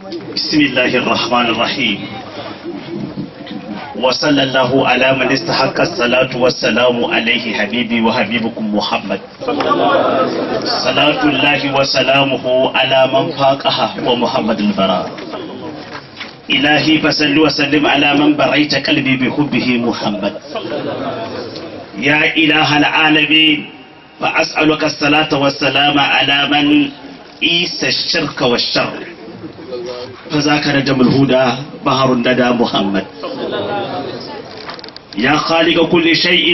بسم الله الرحمن الرحيم وصلى الله على من استحق الصلاة والسلام عليه حبيبي وحبيبكم محمد صلاة الله وسلامه على من فاقها ومحمد البراء إلهي فصل وسلم على من بريت قلبي بحبه محمد يا إله العالمين فأسألك الصلاة والسلام على من إيس الشرك والشر فذاك نجم الهدى بحر الندى محمد يا خالق كل شيء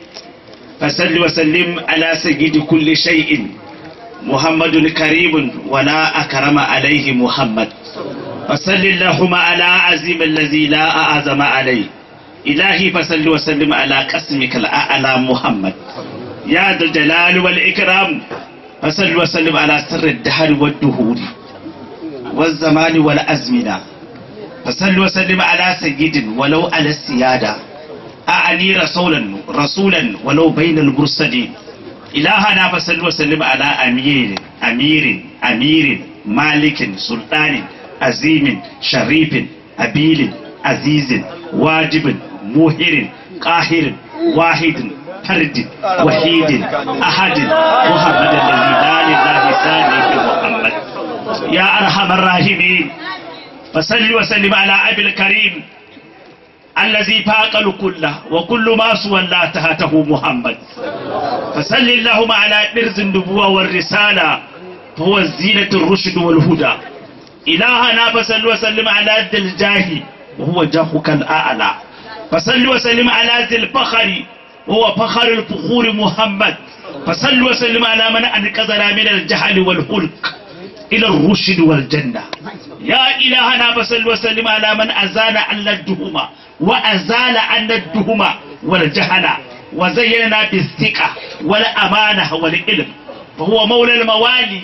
فسل وسلم على سيد كل شيء محمد كريم ولا أكرم عليه محمد فصل اللهم على عزيم الذي لا أعظم عليه إلهي فصل وسلم على قسمك الأعلى محمد يا ذا الجلال والإكرام فصل وسلم على سر الدهر والدهور والزمان والأزمنة فصل وسلم على سيد ولو على السيادة أعني رسولا رسولا ولو بين المرسلين إلهنا فصل وسلم على أمير أمير أمير مالك سلطان عظيم شريف أبيل عزيز واجب موهر قاهر واحد فرد وحيد أحد محمد الذي لا لله ثاني محمد يا أرحم الراحمين فصل وسلم على أبي الكريم الذي فاق الكل وكل ما سوى الله تحته محمد فصل اللهم على برز النبوة والرسالة فهو الزينة الرشد والهدى إلهنا فصل وسلم على ذي الجاه وهو جاهك الأعلى فصل وسلم على ذي الفخر وهو فخر الفخور محمد فصل وسلم على من أنقذنا من الجهل والهلك إلى الرشد والجنة يا إلهنا فصل وسلم على من أزال عنا الدهمة وأزال عنا الدهمة والجهل وزيننا بالثقة والأمانة والعلم فهو مولى الموالي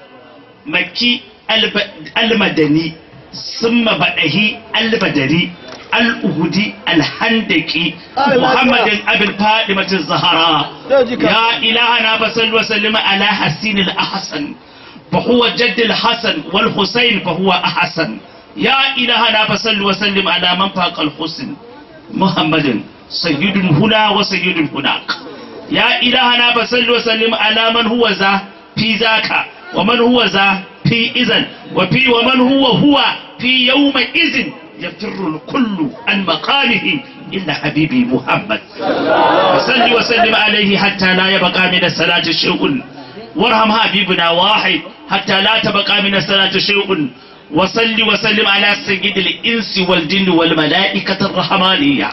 مكي المدني ثم بدهي البدري الأهدي الهندكي محمد أبي الفاطمة الزهراء يا إلهنا فصل وسلم على حسين الأحسن فهو جد الحسن والحسين فهو أحسن يا إلهنا فصل وسلم على من فاق الحسن محمد سيد هنا وسيد هناك يا إلهنا فصل وسلم على من هو ذا في ذاك ومن هو ذا في إذن وفي ومن هو هو في يوم إذن يفر الكل عن مقامه إلا حبيبي محمد وصل وسلم عليه حتى لا يبقى من الصلاة شيء وارحم حبيبنا واحد حتى لا تبقى من الصلاة شيء وصل وسلم على سيد الإنس والجن والملائكة الرحمانية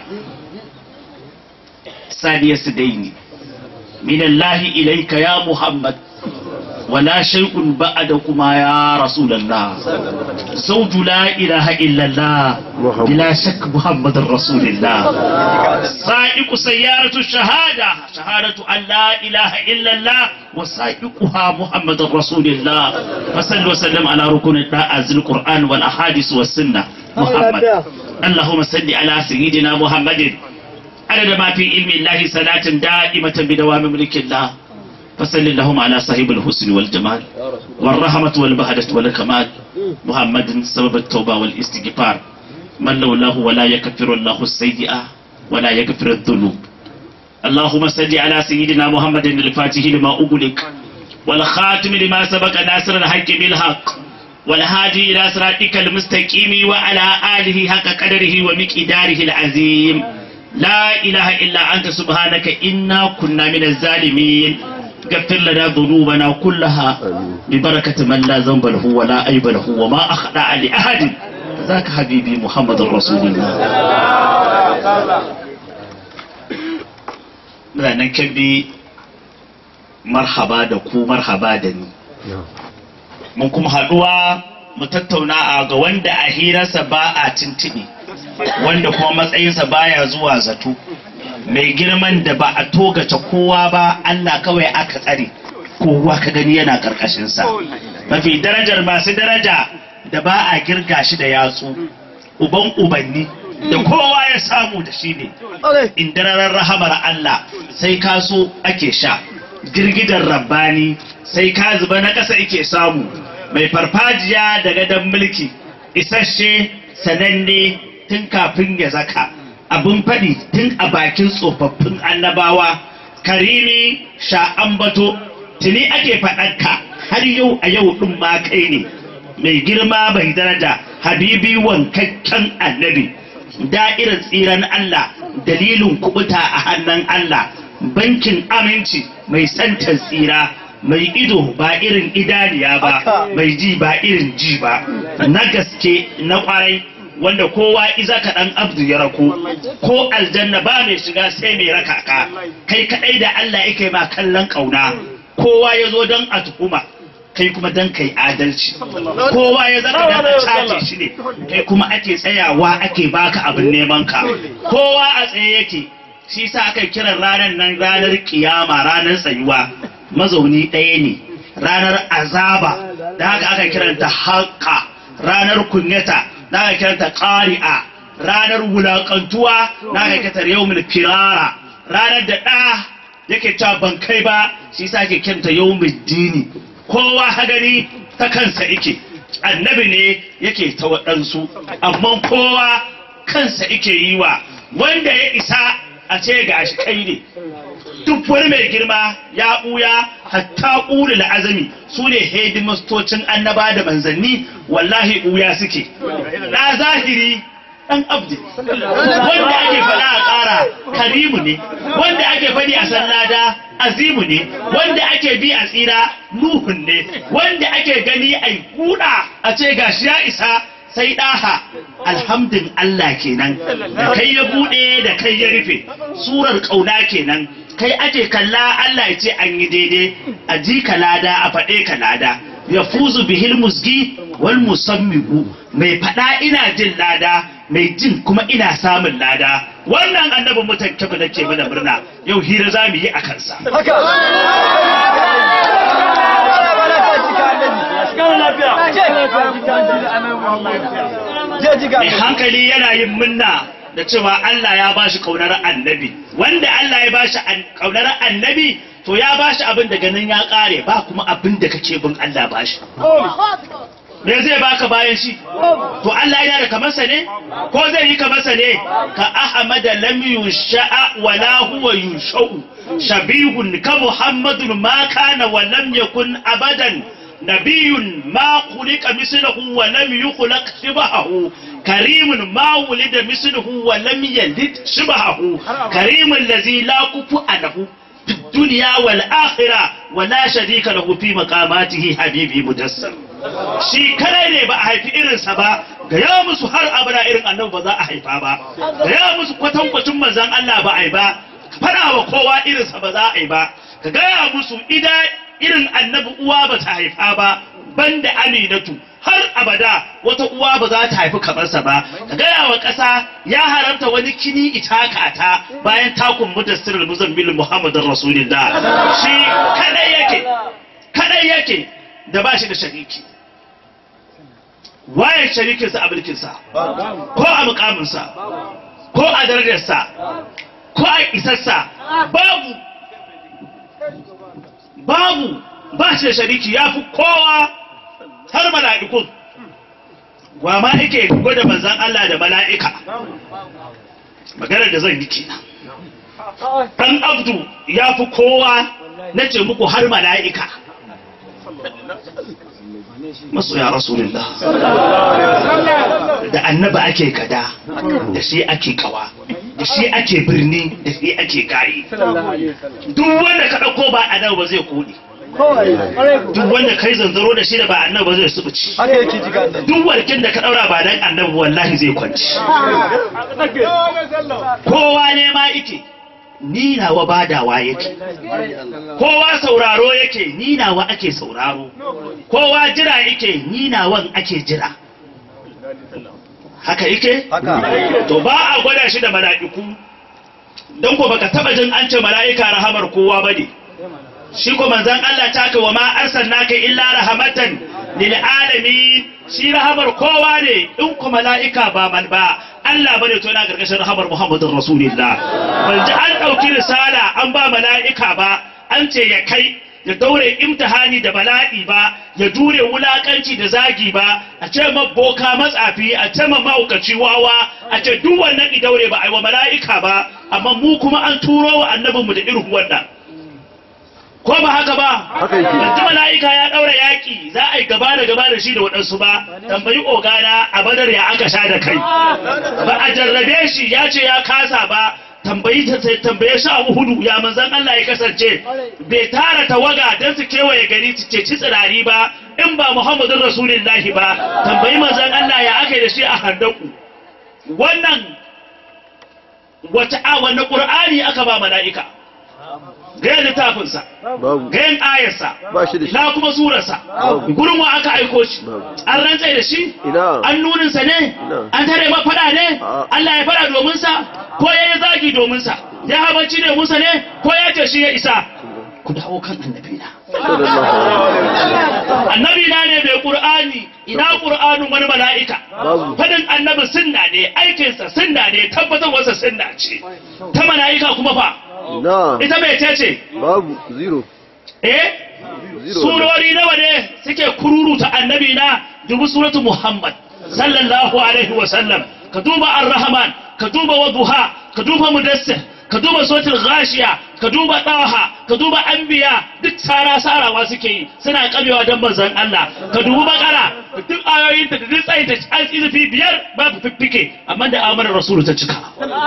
ثانية سدين من الله إليك يا محمد ولا شيء بعدكما يا رسول الله زوج لا إله إلا الله بلا شك محمد رسول الله سائق سيارة الشهادة شهادة أن لا إله إلا الله وسائقها محمد رسول الله فصل وسلم على ركن الطاعة القرآن والأحاديث والسنة محمد اللهم صل على سيدنا محمد عدد ما في علم الله صلاة دائمة بدوام ملك الله فصل اللهم على صاحب الحسن والجمال والرحمة والبهجة والكمال محمد سبب التوبة والاستغفار من لولاه ولا يكفر الله السيئة ولا يغفر الذنوب اللهم صل على سيدنا محمد الفاتح لما أغلق والخاتم لما سبق ناصر الحق بالحق والهادي إلى صراطك المستقيم وعلى آله حق قدره ومقداره العظيم لا إله إلا أنت سبحانك إنا كنا من الظالمين غفر لنا ذنوبنا كلها ببركة من لا ذنب له ولا عيب له وما أخطأ لأحد ذاك حبيبي محمد رسول الله ranar kebbi marhaba da ku marhaba da ni mun kuma haduwa mu tattauna a ga wanda a hirarsa ba a tintibi wanda kuma matsayinsa baya zuwa zato mai girman da ba a togace kowa ba Allah kawai aka tsare kowa ka gani yana karkashinsa mafi darajar masu daraja da ba a girga shi da yatsu uban ubanni da kowa ya samu da shi ne indararar rahamar Allah sai ka so ake sha girgidan rabbani sai ka zuba na ƙasa ake samu mai farfajiya da gadon mulki isasshe sananne tun kafin ya zaka abin faɗi tun a bakin tsofaffin annabawa karimi sha ambato tuni ake faɗanka har yau a yau ɗin ma kai ne mai girma mai daraja habibi wankakken annabi da'irar tsiran Allah dalilin kubuta a hannun Allah bankin aminci mai santan tsira mai ido ba irin idaniya ba mai ji ba irin ji ba na gaske na kwarai wanda kowa iza ka dan abdu ya rako ko aljanna ba mai shiga sai mai raka ka kai kadai da Allah yake ma kallon kauna kowa ya zo don a tuhuma kai kuma dan kai adalci kowa ya zaka dan a cace shi ne kai kuma ake tsayawa ake baka abin neman ka kowa a tsaye yake shi sa aka kiran ranar nan ranar kiyama ranar tsayuwa mazauni ɗaya ne ranar azaba da haka aka kiranta haƙa ranar kunyata da aka kiranta ƙari'a ranar wulaƙantuwa da aka kiranta yawmul firara ranar da ɗa yake cewa ban kai ba shi sa ake kiranta yawmul dini kowa hadari ta kansa yake annabi ne yake ta waɗansu amma kowa kansa yake yi wa wanda ya isa a ce ga shi kai ne duk wani mai girma ya ɓuya hatta ƙuli azami su ne hedimastocin annaba da manzanni wallahi ɓuya suke na zahiri ɗan abdi wanda ake faɗa a ƙara karimu ne wanda ake faɗi a sallada azimu ne wanda ake bi a tsira nuhun ne wanda ake gani a kuɗa a ce gashi ya isa sai ɗaha alhamdin Allah kenan da kai ya buɗe da kai ya rufe surar ƙauna kenan kai ake kalla Allah ya ce an yi daidai a ji ka lada a faɗe ka lada ya fuzu bihil musgi wal musammigu mai faɗa ina jin lada mai jin kuma ina samun lada wannan annabin mutan kyabu da ke mana murna yau hira za mu yi a kansa mai hankali yana yin munna da cewa Allah ya ba shi kaunar annabi wanda Allah ya ba shi kaunar annabi to ya ba shi abin da ganin ya kare ba kuma abin da kake bin Allah ba shi me zai baka bayan shi to Allah yana da kamarsa ne ko zai yi kamarsa ne ka ahmada lam yusha'a wala huwa yushau shabihun ka muhammadun ma kana wa lam yakun abadan nabiyun ma khuliqa misluhu wa lam yukhlaq shibahu كريم ما ولد مثله ولم يلد شبهه كريم الذي لا كفؤ له في الدنيا والآخرة ولا شريك له في مقاماته حبيبي مدسر shi kadai ne ba a haifi irinsa ba ga ya musu har abada irin annabi ba za a haifa ba ga ya musu kwatankwacin manzan Allah ba a yi ba fara wa kowa irinsa ba za a yi ba ka gaya musu ida irin annabi uwa ba ta haifa ba banda aminatu har abada wata uwa ba za ta haifi kamarsa ba ka gaya wa ƙasa ya haramta wani kini itaka ta bayan takun mudassir muzammil muhammadin rasulillah shi kadai yake kadai yake da ba shi da shariki waye sharikinsa a mulkinsa ko a mukaminsa ko a darajarsa ko a isarsa babu babu ba shi da shariki ya fi kowa har mala'ikun wa ma yake gwada manzan Allah da mala'ika maganar da zan yi kenan dan abdu ya fi kowa na ce muku har mala'ika masoya rasulullah da annaba ake kada da shi ake kawa da shi ake birni da shi ake kayi duk wanda ka ɗauko ba annabi ba zai kodi duk wanda kai zanzaro da shi da ba annabi ba zai subuci duk warkin da ka ɗaura ba dan annabi wallahi zai kwanci kowa ne ma ike ni nawa badawa yake kowa sauraro yake ni nawa ake sauraro kowa jira yake ni nawan ake jira haka yake to ba a gwada shi da mala'iku don ko baka taba jin an ce mala'ika rahamar kowa bane shi ko manzon Allah ta ka wa ma arsalnaka illa rahmatan lil alamin shi rahamar kowa ne in ku mala'ika ba man ba Allah bane to yana gargashin rahamar Muhammadin Rasulullah ban ji an dauki risala an ba mala'ika ba an ce ya kai ya daure imtihani da bala'i ba ya jure wulakanci da zagi ba a ce ma boka matsafi a ce ma mahaukaci wawa a ce duk wannan i daure ba a yi wa mala'ika ba amma mu kuma an turo wa annabinmu da irin wannan ko ba haka ba Haka yake. yanzu mala'ika ya daura yaki za a yi gaba da gaba da shi da waɗansu ba tambayi ogana a badar ya aka sha da kai ba a jarrabe shi ya ce ya kasa ba tambayi ta tambaye shi a hudu ya manzan Allah ya kasance bai tara tawaga don su kewaye gari su ceci tsirari ba in ba Muhammadun Rasulullahi ba tambayi manzan Allah ya aka yi da shi a handaku wannan wata a wani ƙur'ani aka ba mala'ika ga littafinsa babu ga yin ayarsa ba shi da shi na kuma surarsa Babu. gurin wa aka aiko shi Babu. an rantsai da shi ina an nuninsa ne Ina. an tare ma fada ne A'a. Allah ya fada domin sa ko ya yi zagi domin sa ya habanci ne musa ne ko ya ce shi ya isa ku dawo kan annabi na sallallahu alaihi wasallam annabi na ne mai qur'ani ina qur'anin wani mala'ika Babu. fadin annabi sunna ne aikinsa sunna ne tabbatarwarsa sunna ce ta mala'ika kuma fa ina ita mai ce ce babu zero eh zero surori nawa ne suke kururuta annabi na dubu suratu muhammad sallallahu alaihi wa sallam ka duba ar-rahman ka duba wadduha ka duba mudassir ka duba suratul ghashiya ka duba taha ka duba anbiya duk sara sarawa suke yi suna kabewa dan manzon Allah ka dubi bakara duk ayoyin da duk tsayin da an izifi biyar babu fiffike amma da amanar rasulu ta cika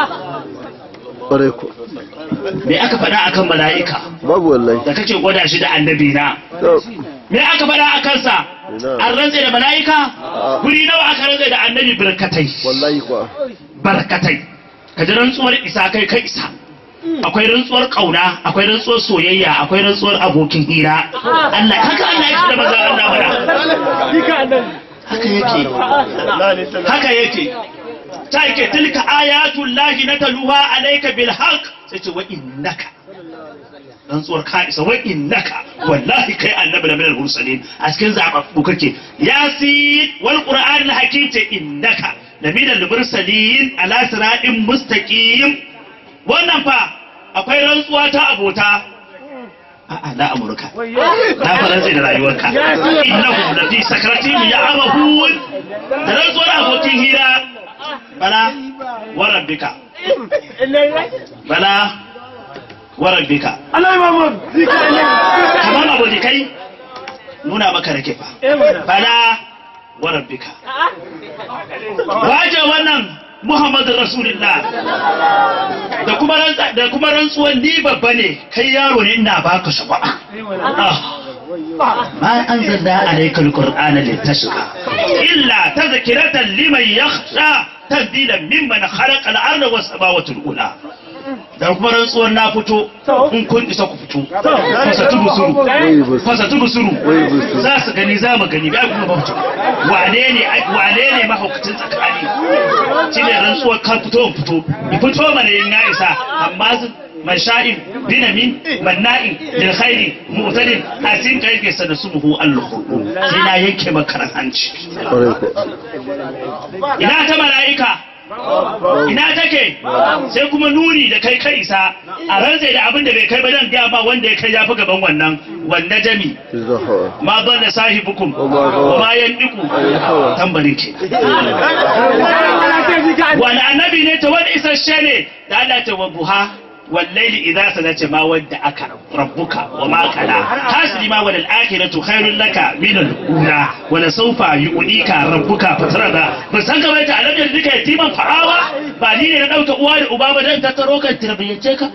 ƙwarai ko me aka faɗa akan mala'ika babu wallahi da kake gwada shi da annabi na to me aka faɗa a kansa Ina. an rantse da mala'ika A'a. guri nawa aka rantse da annabi barkatai wallahi kuwa barkatai ka ji rantsuwar isa kai kai isa akwai rantsuwar kauna akwai rantsuwar soyayya akwai rantsuwar abokin hira Allah haka Allah yake da maza Allah mana haka yake haka yake ta yake tilka ayatul lahi nataluha alayka bil haqq sai ce wa innaka rantsuwar ka isa wa innaka wallahi kai annabi da minal mursalin a cikin zababbu kake yasin wal qur'an al hakim ce innaka da minal mursalin ala siratin mustaqim wannan fa akwai rantsuwa ta abota a'a na amurka ta faransa da rayuwarka innahu la fi sakratihim ya'mahun da rantsuwar abokin hira bala wa rabbika bala wa rabbika kamar abokai nuna maka rake fa bala wa rabbika waje wannan muhammadu rasulullah da kuma rantsa da kuma rantsuwan ni babba ne kai yaro ne ina baka shaba ما أنزلنا عليك القرآن لتشقى إلا تذكرة لمن يخشى تبديلا ممن خلق الأرض والسماوات الأولى da kuma rantsuwar na fito in kun isa ku fito fasa tudu suru fasa tudu suru za su gani za mu gani ga kuma ba fito wane ne wane ne mahaukacin tsakani shi ne rantsuwar kan fito in fito in fito mana yin ya isa amma masha'in binamin manna'in lil khairi mu'tadin hasin kai ke sana subhu al-khulu sai na yanke maka hanci ƙwarai ko ina ta mala'ika ina take sai kuma nuni da kai kai isa a rantsai da abin da bai kai ba dan ga ba wanda ya kai ya fi gaban wannan wanda jami zahawa ma ban da sahibukum Wa ma gawa. wa ma yandiku hawa. tambarin ke wani annabi ne ta wani isasshe ne da Allah ta wabuha wallaili idza salata ma wadda aka rabbuka wa ma kala hasbi ma wal akhiratu khairul laka min al ula wa la sawfa yu'tika rabbuka fatarada ba san ka baita alajar duka yatiman fa'awa ba ni ne na dauka uwa da uba ba dan tattaro kan tarbiyyance ka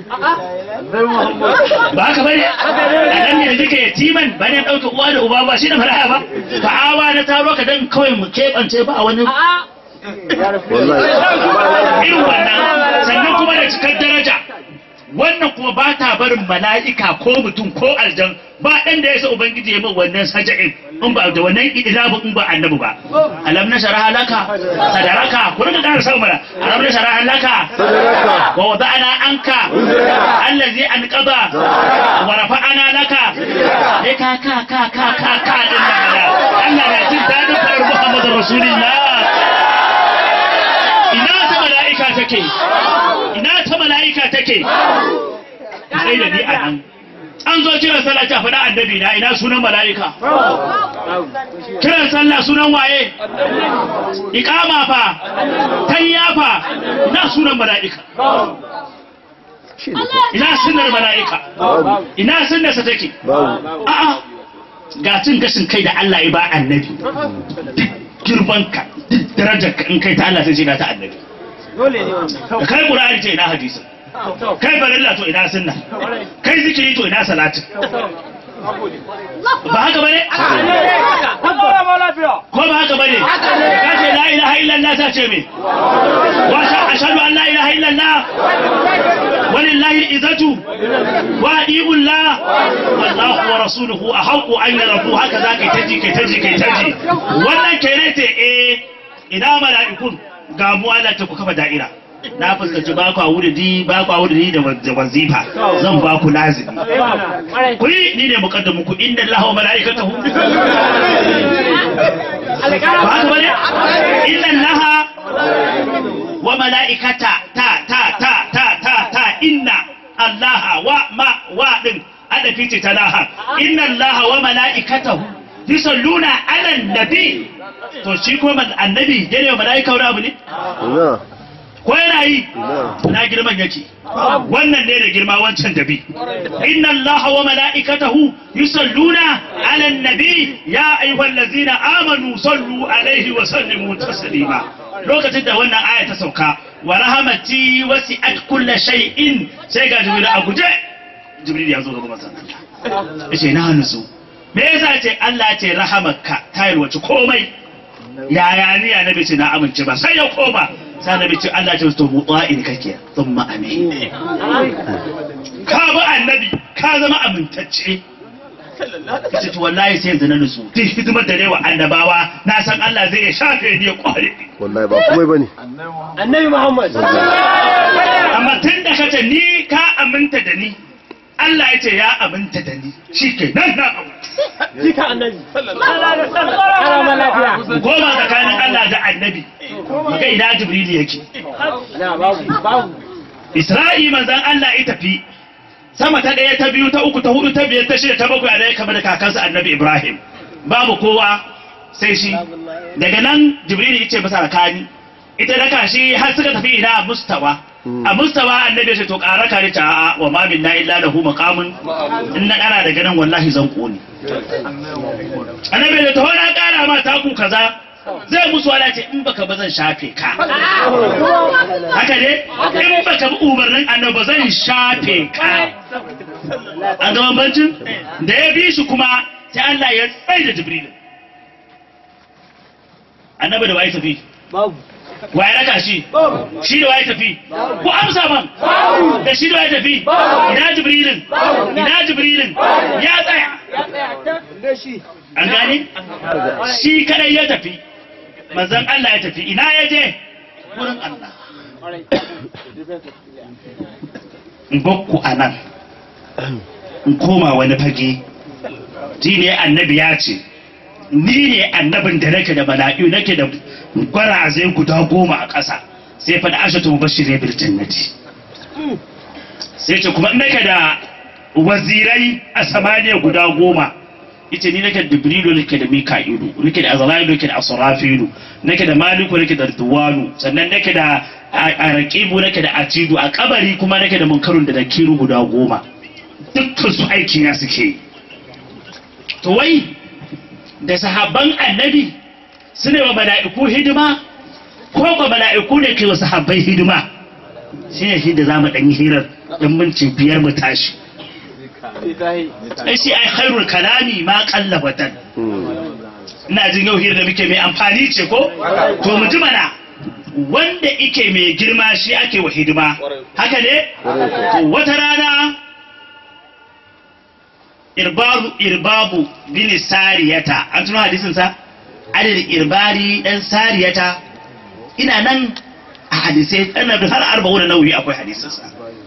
ba haka bane alam ne duka yatiman ba ne dauka uwa da uba ba shi da fara'a ba fa'awa na taro ka dan kawai mu kebance ba wani wallahi irin wannan sannan kuma da cikar daraja wannan kuma ba ta barin mala'ika ko mutum ko aljan ba ɗan da ya sa ubangiji ya min wannan saja'in in ba da wannan idabu in ba annabi ba alam na shara halaka sadaraka ku rika ƙara sau mana alam na shara halaka sadaraka wa wada'ana anka allazi anqada wa rafa'ana laka eh ka ka ka ka ka ka din nan Allah na jin dadin farar Muhammadu Rasulullah ina ta mala'ika take ina ta mala'ika take sai da ni a nan an zo kiran sallah ta faɗa annabi na ina sunan mala'ika kiran sallah sunan waye iqama fa tayya fa ina sunan mala'ika shi ne ina sunnar mala'ika babu ina sunnarsa take babu a'a ga cin gashin kai da Allah ya ba annabi duk girmanka duk darajarka in kai ta Allah sai ce ga ta annabi da kai qur'ani ce ina hadisi kai barilla to ina sunna kai zikiri to ina salati ba haka bane ko ba haka bane ka ce la ilaha illallah ta ce me wa ashhadu an la ilaha illallah walillahi izatu wa adiullah wallahu wa rasuluhu ahqqu an yarabu haka za kai taji kai taji kai taji wannan kere ce eh ina mala'ikun ga mu Allah ta ku kafa da'ira na fuskanci ba ku wuridi ba ku wuridi da wa- da wazifa zan ba ku lazimi ku yi ni ne muqaddamu ku inna Allaha wa mala'ikatahu ba haka bane inna Allaha wa mala'ikata ta ta ta ta ta ta inna Allaha wa ma wa din ada fice ta laha inna Allaha wa mala'ikatahu yusalluna ala nabi to shi kuma annabi yana wa mala'ika wani abu ne ina ko yana yi ina na girman yake wannan ne da girma wancan dabi inna allaha wa mala'ikatahu yusalluna ala nabi ya ayyuhallazina amanu sallu alaihi wa sallimu taslima lokacin da wannan aya ta sauka wa rahmati wasi'at kulli shay'in sai ga jibril a guje jibril ya zo gaba masa yace na nutsu me yasa ce Allah ya ce rahamarka ta yalwaci komai yaya ni ya nabi ce na amince ba sai ya koma sai nabi ce Allah ce to mu'a'in kake thumma amin ka bi annabi ka zama amintacce kace to wallahi sai yanzu na nutsu duk hidimar da ne wa annabawa na san Allah zai iya shafe ni ya kware ni wallahi ba komai bane annabi muhammad amma tun da kace ni ka aminta da ni Allah ya ce ya aminta da ni shi ke nan na aminta jika annabi karama lafiya goma tsakanin Allah da annabi ga ina jibril yake na babu babu Isra'i manzan Allah ya tafi sama ta ɗaya ta biyu ta uku ta hudu ta biyar ta shida ta bakwai a ɗaya kamar da kakansa annabi Ibrahim babu kowa sai shi daga nan Jibril ya ce masa rakani ita raka shi har suka tafi ina a mustawa a mustawa annabi ya ce to ƙara ka ta a'a wa ma minna illa lahu maqamun in na ƙara daga nan wallahi zan ƙone annabi ya ce to na ƙara ma taku kaza zai musu wala ce in baka ba zan shafe ka haka ne in baka bi umarnin annabi zan shafe ka an ga bambancin da ya bi shi kuma sai Allah ya tsaye da Jibril annabi da waye tafi babu waye raka shi shi da waye tafi ku amsa man da shi da waye tafi ina Jibrilin ina Jibrilin ya tsaya an gane shi kadai ya tafi manzon Allah ya tafi ina ya je wurin Allah in bakku a nan in koma wani fage ji ne annabi ya ce ni ne annabin da nake da mala'iu nake da gwarazai guda goma a ƙasa sai faɗa ashatu mubashirai bil jannati sai ce kuma nake da wazirai a samaniya guda goma ita ni nake da jibrilu nake da mika'ilu nake da azra'ilu nake da asrafilu nake da maliku nake da duwanu sannan nake da araqibu nake da atidu a kabari kuma nake da munkarun da dakiru guda goma dukkan su aiki na suke yi. to wai da sahabban annabi su ne wa mala'iku hidima ko ba mala'iku ne ke wa sahabbai hidima shi ne shi da za mu ɗan yi hirar ɗan minti biyar mu tashi ai shi ai khairul kalami ma qalla watan ina jin yau hirar da muke mai amfani ce ko to mu ji mana wanda ike mai girma shi ake wa hidima haka ne to wata rana irbabu irbabu bin sariyata an tuno hadisin sa adadin irbari dan sariyata ina nan a hadisai ana da har arba'u da nauyi akwai hadisin sa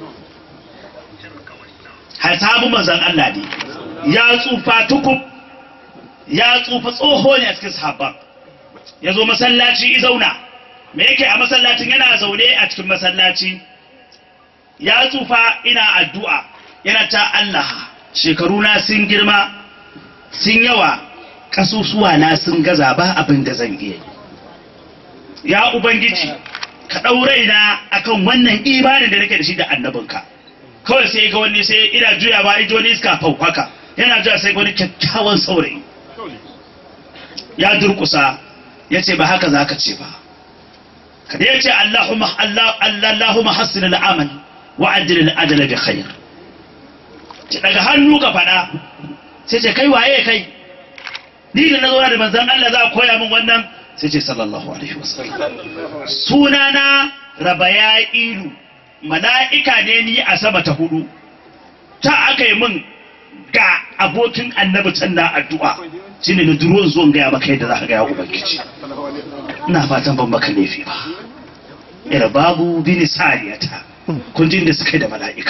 har sabu manzon Allah ne ya tsufa tukub ya tsufa tsoho ne a cikin sahabban ya zo masallaci i zauna me yake a masallacin yana zaune a cikin masallaci ya tsufa ina addu'a yana ta Allah shekaru na sun girma sun yawa kasusuwa na sun gaza ba abin da zan iya yi. ya ubangiji ka ɗaurai na akan wannan imanin da nake da shi da annabinka kawai sai ga wani sai ina juya ba ijo ne iska haka yana juya sai ga wani kyakkyawan saurayi ya durkusa ya ce ba haka za ka ce ba kada ya ce Allahumma Allah Allahumma hassin al'amal wa ajil al'ajala bi khair ce daga hannu ka fada sai ce kai waye kai ni da na zauna da manzon Allah za a koya min wannan sai ce sallallahu alaihi wasallam sunana rabaya'ilu mala'ika ne ni a sama ta hudu ta aka yi min ga abokin annabi can na addu'a shine na duro zo in gaya maka yadda za ka gaya ubangiji ina fatan ban maka laifi ba ira babu bin sariyata kun jin da suka yi da mala'ika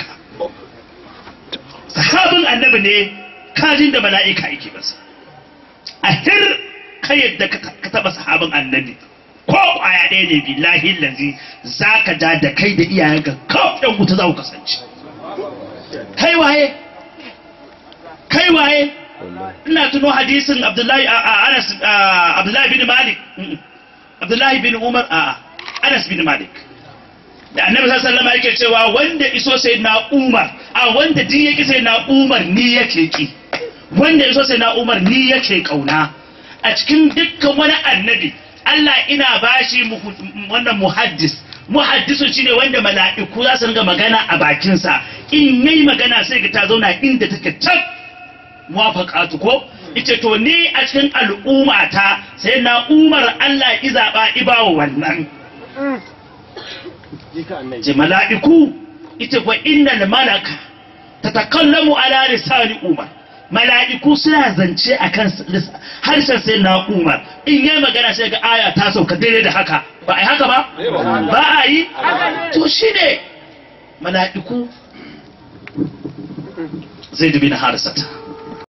sahabin annabi ne kajin da mala'ika yake masa a hir ka yadda ka taba sahabin annabi ko kwaya ɗaya ne billahi lazi za ka ja da kai da iyayenka kawai ɗan wuta za ku kasance kai waye kai waye ina tuno hadisin abdullahi a anas abdullahi bin malik abdullahi bin umar a anas bin malik da annabi sallallahu alaihi yake cewa wanda iso sai na umar a wanda din yake sai na umar ni yake ki wanda iso sai na umar ni yake kauna a cikin dukkan wani annabi Allah ina bashi wannan muhaddis muhaddisu shine wanda mala'iku za su ringa magana a bakinsa in yayi magana sai ga ta zauna inda take can muwafaqatu ko ita to ni a cikin al'ummata sai na umar Allah izaba ibawa wannan ce mala'iku ita kuwa innal malaka tatakallamu ala lisani umar mala'iku suna zance akan harshen sai na umar in yi magana sai ga aya ta sauka daidai da haka ba a yi haka ba ba a yi to shi ne mala'iku zai dubi na harisata